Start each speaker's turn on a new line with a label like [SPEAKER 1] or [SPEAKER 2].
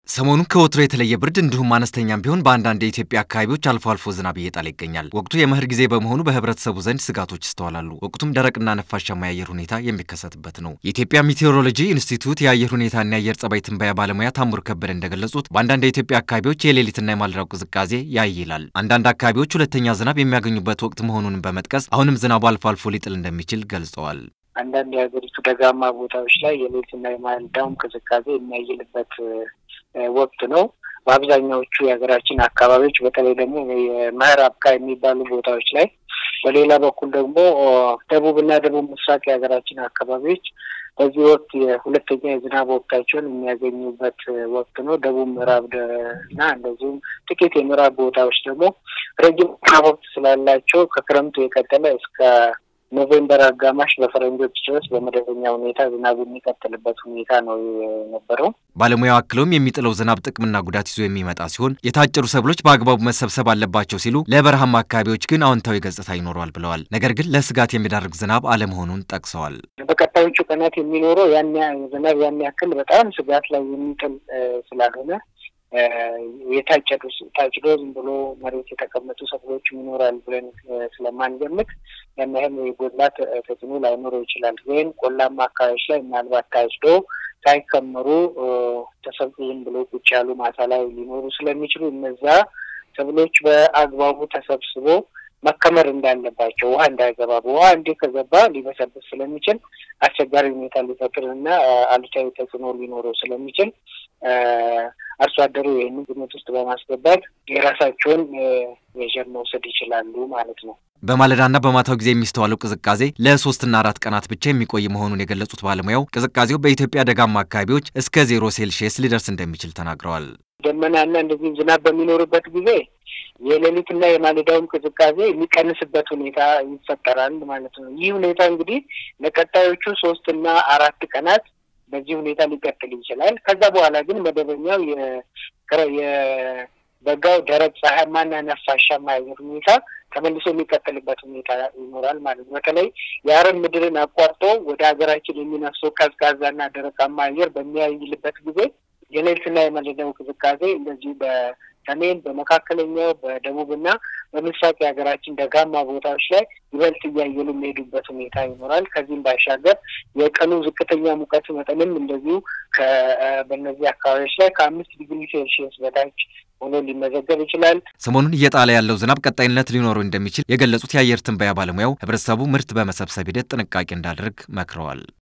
[SPEAKER 1] ሰሞኑን ከወትሮ የተለየ ብርድ እንዲሁም አነስተኛም ቢሆን በአንዳንድ የኢትዮጵያ አካባቢዎች አልፎ አልፎ ዝናብ እየጣለ ይገኛል። ወቅቱ የመኸር ጊዜ በመሆኑ በህብረተሰቡ ዘንድ ስጋቶች ይስተዋላሉ። ወቅቱም ደረቅና ነፋሻማ የአየር ሁኔታ የሚከሰትበት ነው። የኢትዮጵያ ሚቴዎሮሎጂ ኢንስቲትዩት የአየር ሁኔታና የአየር ጸባይ ትንበያ ባለሙያ ታምሩ ከበደ እንደገለጹት በአንዳንድ የኢትዮጵያ አካባቢዎች የሌሊትና የማለዳው ቅዝቃዜ ያይላል። አንዳንድ አካባቢዎች ሁለተኛ ዝናብ የሚያገኙበት ወቅት መሆኑን በመጥቀስ አሁንም ዝናቡ አልፎ አልፎ ሊጥል እንደሚችል ገልጸዋል።
[SPEAKER 2] አንዳንድ የሀገሪቱ ደጋማ ቦታዎች ላይ የሌሊትና የማለዳውም ቅዝቃዜ የሚያይልበት ወቅት ነው። በአብዛኛዎቹ የሀገራችን አካባቢዎች በተለይ ደግሞ የመኸር አብቃ የሚባሉ ቦታዎች ላይ፣ በሌላ በኩል ደግሞ ደቡብና ደቡብ ምስራቅ የሀገራችን አካባቢዎች በዚህ ወቅት የሁለተኛ የዝናብ ወቅታቸውን የሚያገኙበት ወቅት ነው። ደቡብ ምዕራብ እና እንደዚሁም ጥቂት የምዕራብ ቦታዎች ደግሞ ረጅም ዝናብ ወቅት ስላላቸው ከክረምቱ የቀጠለ እስከ ኖቬምበር አጋማሽ በፈረንጆች ድረስ በመደበኛ ሁኔታ ዝናብ የሚቀጥልበት ሁኔታ ነው የነበረው።
[SPEAKER 1] ባለሙያው አክለውም የሚጥለው ዝናብ ጥቅምና ጉዳት ይዞ የሚመጣ ሲሆን የታጨዱ ሰብሎች በአግባቡ መሰብሰብ አለባቸው ሲሉ፣ ለበረሃማ አካባቢዎች ግን አዎንታዊ ገጽታ ይኖረዋል ብለዋል። ነገር ግን ለስጋት የሚዳርግ ዝናብ አለመሆኑን ጠቅሰዋል።
[SPEAKER 2] በቀጣዮቹ ቀናት የሚኖረው ያን ዝናብ ያን ያክል በጣም ስጋት ላይ የሚጥል ስላልሆነ የታጨዱ ታጭዶ ዝም ብሎ መሬት የተቀመጡ ሰብሎችም ይኖራል ብለን ስለማንገምት ያን ያህል የጎላት ተጽዕኖ ላይኖረው ይችላል። ግን ቆላማ አካባቢዎች ላይ ምናልባት ታጭዶ ሳይከመሩ ተሰብስቦ ዝም ብሎ ቁጭ ያሉ ማሳ ላይ ሊኖሩ ስለሚችሉ እነዛ ሰብሎች በአግባቡ ተሰብስቦ መከመር እንዳለባቸው ውሃ እንዳይገባ በውሃ እንዲህ ከገባ ሊበሰብስ ስለሚችል አስቸጋሪ ሁኔታ ሊፈጥር እና አሉታዊ ተጽዕኖ ሊኖረው ስለሚችል አርሶ አደሩ ይህንን ግምት ውስጥ በማስገባት የራሳቸውን ሜዥር መውሰድ ይችላሉ ማለት ነው።
[SPEAKER 1] በማለዳና በማታው ጊዜ የሚስተዋለው ቅዝቃዜ ለሶስትና አራት ቀናት ብቻ የሚቆይ መሆኑን የገለጹት ባለሙያው ቅዝቃዜው በኢትዮጵያ ደጋማ አካባቢዎች እስከ ዜሮ ሴልሺየስ ሊደርስ እንደሚችል ተናግረዋል።
[SPEAKER 2] ደመናና እንደዚህ ዝናብ በሚኖርበት ጊዜ የሌሊትና የማለዳውም ቅዝቃዜ የሚቀንስበት ሁኔታ ይፈጠራል ማለት ነው። ይህ ሁኔታ እንግዲህ ለቀጣዮቹ ሶስትና አራት ቀናት በዚህ ሁኔታ ሊቀጥል ይችላል። ከዛ በኋላ ግን መደበኛው የበጋው ደረቅ ፀሐያማና ነፋሻማ አየር ሁኔታ ተመልሶ የሚቀጥልበት ሁኔታ ይኖራል ማለት ነው። በተለይ የአረብ ምድርን አቋርጦ ወደ ሀገራችን የሚነፍሰው ቀዝቃዛና ደረቃማ አየር በሚያይልበት ጊዜ የሌሊትና የማለዳው ቅዝቃዜ እንደዚሁ በሰሜን በመካከለኛው በደቡብና በምስራቅ የሀገራችን ደጋማ ቦታዎች ላይ ይበልጥ እያየሉ የሚሄዱበት ሁኔታ ይኖራል። ከዚህም ባሻገር የቀኑ ዝቅተኛ ሙቀት መጠንም እንደዚሁ በእነዚህ አካባቢዎች ላይ ከአምስት ዲግሪ ሴልሺየስ በታች ሆኖ ሊመዘገብ ይችላል።
[SPEAKER 1] ሰሞኑን እየጣለ ያለው ዝናብ ቀጣይነት ሊኖረው እንደሚችል የገለጹት የአየር ትንበያ ባለሙያው ሕብረተሰቡ ምርት በመሰብሰብ ሂደት ጥንቃቄ እንዳደርግ መክረዋል።